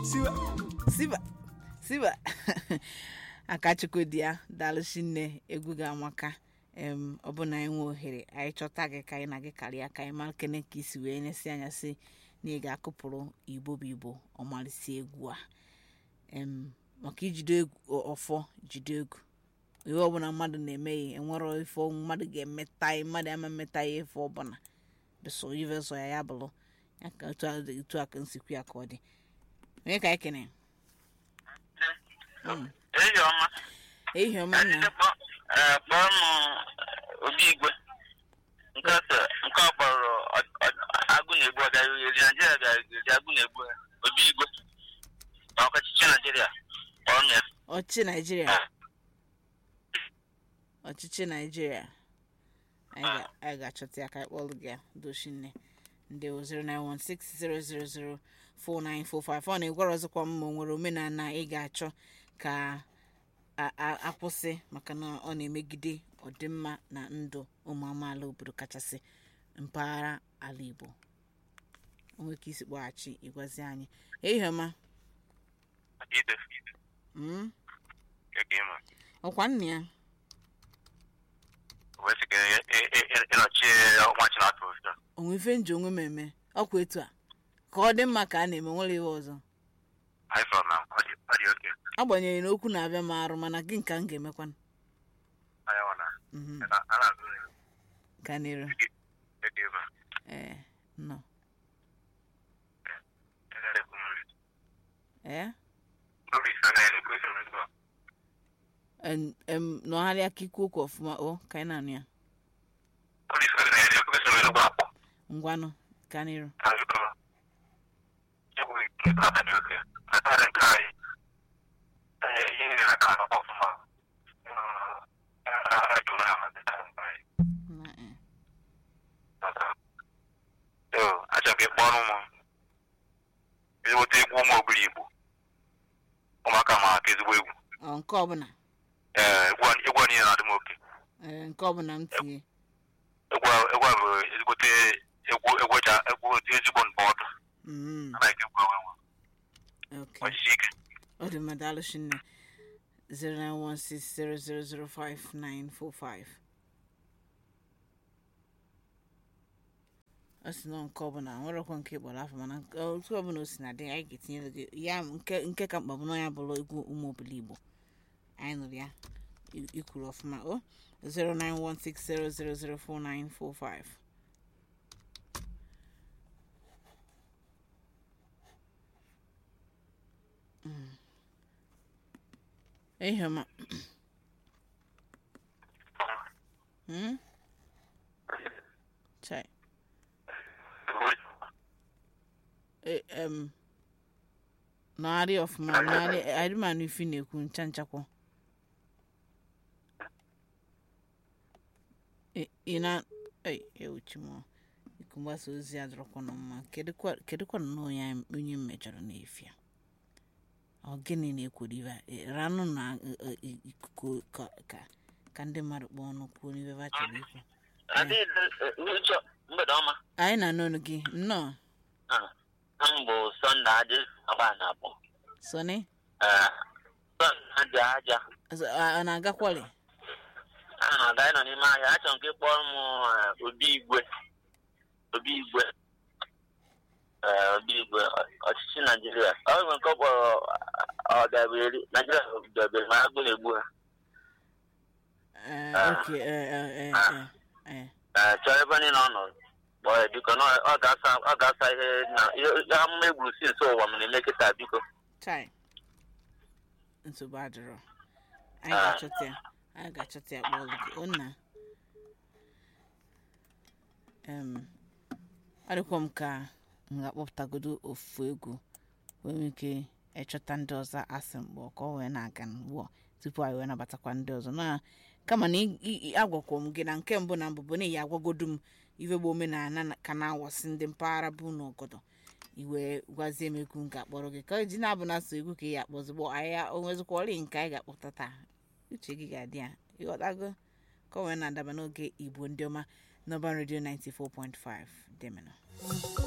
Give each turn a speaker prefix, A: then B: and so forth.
A: siwa
B: siba siba akachukwu dị ya daalụchi nne egwu gị amaka em ọ bụ na anyị nwee ohere anyị chọta gị ka anyị na gị karịa ka anyị mara kene ka isi wee nyesi anya si na ị ga-akụpụrụ igbo bụ igbo ọmalịsị egwu a em maka ijide egwu ọfọ jide egwu ihe ọbụla mmadụ na-eme ya enwere ife mmadụ ga-emeta ya mmadụ ama mmeta ya ife ọbụla beso ife so ya ya bụrụ ya ka otu a otu a ka nsikwu ya ka ọ dị onye ka anyị kene
C: Ehi ọma.
B: ehihie ọma nna
C: Kpọọ eh, kpọọ m obi igwe nke ọsọ nke ọ kpọrọ ọ- ọ- agụ na-egbu ọbịa eri Naijiria ga-eri agụ na-egbu ya. obi igwe na ọkọchịchị Naijiria kpọọ m ya.
B: ọchịchị naijiria ọchịchị naijiria anyị ga- anyị ga-achọta ya ka anyị kpọlụ gị ya dochinne ndị 09160004945 ọ na-egwara ọzọkwa m ma o nwere omenala ị ga-achọ ka a- a- akwụsị maka na ọ na-emegide ọdịmma na ndụ ụmụ amaala obodo kachasị mpaghara ala igbo o nwere ka isi kpọghachi ịgwazi anyị ehihie ọma
C: Ide,
B: Mm,
C: keke ịma.
B: ọkwa nna ya
C: Wesi ka ịnọchi ọnwa Chinatụ ọzọ.
B: onwe ife nji onwe m eme ọkwa etu a ka ọ dị mma ka a na-eme nwere ihe ọzọ
C: Anyị fọrọ na ọ dị ọ dị oke.
B: agbanyeghị na okwu na-abịa m arụ mana gị nka m ga-emekwa
C: Anyị nọ na
B: Mhm,
C: a na-azụ
B: ka n'iru
C: keke ịma.
B: ee nọ
C: Na-ekwu nri.
B: ee
C: Nri ife na-ekwu ife nri ugbu a.
B: En- em, nọgharịa aka ikwu okwu ọfụma o ka anyị na-anụ ya
C: Nri ife na-ekwu ife nri ugbu a.
B: ngwanụ ka n'iru Na, eh.
C: achọghị ịkpọrọ m ezigbote egwu ụmụ obiri igbo ụmụaka ma aka ezigbo egwu
B: ọ nke ọbụla
C: ee egwu a- egwu a niile na-adị m oke
B: ee nke ọbụla m tinye
C: egwu a egwu a bụ ezigbote egwu egwu eji a- egwu dị ezigbo ndụmọdụ
B: Mm,
C: a na-eke egwu enwe
B: okay.
C: ọchịchị ike
B: ọ dị mma daalụ shinne 09160005945 ọ sị nọ nke ọbụla nwerekwa nke ịkpọrọ afọ mana nke- otu ọbụla o si na dị anyị ga-etinyere gị ya nke nke ka mkpa bụ na ya bụrụ egwu ụmụ obili igbo anyị nụrụ ya i- ikwuru ọfụma o 09160004945 ehie ọma Hmm? Chai. E- em, nọgharị ọfụma nọgharị adịmanụ ifi na-ekwu ncha nchakwọ Ị- ị na ei ewuchi m iku mgbasa ozi a dọrọkwa na mma kedụkwa kedụkwa na onye anyị- onye m mejọrọ n'efia ọ gịnị na-ekwuru ibe a? E, ranụ na e, e, i- ikuku ka ka ka ndị mmadụ kpọọ ọnụ kwuo n'ibe ha chọrọ ikwu
C: n'uche mgbede ọma
B: anyị na-anụ ọnụ gị nnọọ
C: m bụ sọnde aja agba na abụọ
B: sọni
C: sọnde aja aja
B: Ọzọ- a- ọ na-agakwali
C: a na-aga ịnọ n'ime ahịa achọrọ m ka ị kpọrọ m eh, obi igwe obi igwe eh, obi igwe ọ- ọchịchị naijiria ọ nwere nke ọ kpọrọ ọdabere naijiria ọdabere ma agụ na-egbu ha
B: Eh,
C: Ah.
B: ok eh, eh, eh, eh, eh.
C: Eh, chọọ ebe niile ọ nọ kpọọ ya biko na ọ ga-asa ọ ga-asa ihe na ihe ihe amụma egburu si nso ụwa m na-eme kịta biko
B: chai nsogbu adịrọ anyị
C: Ah.
B: ga-achọta ya anyị ga-achọta ya kpọọ gị o nna em ọ dịkwa m ka m ga-akpọpụtagodo ofu egwu wee nwee ike ịchọta ndị ọzọ asị mgbe ka ọ wee na-aga n'ugbu a tupu anyị wee nabatakwa ndị ọzọ na kama na ị- ị- agwakwa m gị na nke mbụ na mbụ bụ na iyi agwagodo m ife bụ omenala na- ka na-awasị ndị mpaghara bụ n'ọgọdọ iwe gwazie m egwu m ga-akpọrọ gị ka ji na-abụ na-asụ egwu ka ị ga-akpọzigbo ahịa onwezikwa ọrị nke anyị ga-akpọta taa uche gị ga-adị ya ịghọtago ka ọ wee na-adaba n'oge igbo ndị ọma n'ọban redio 94.5 demenụ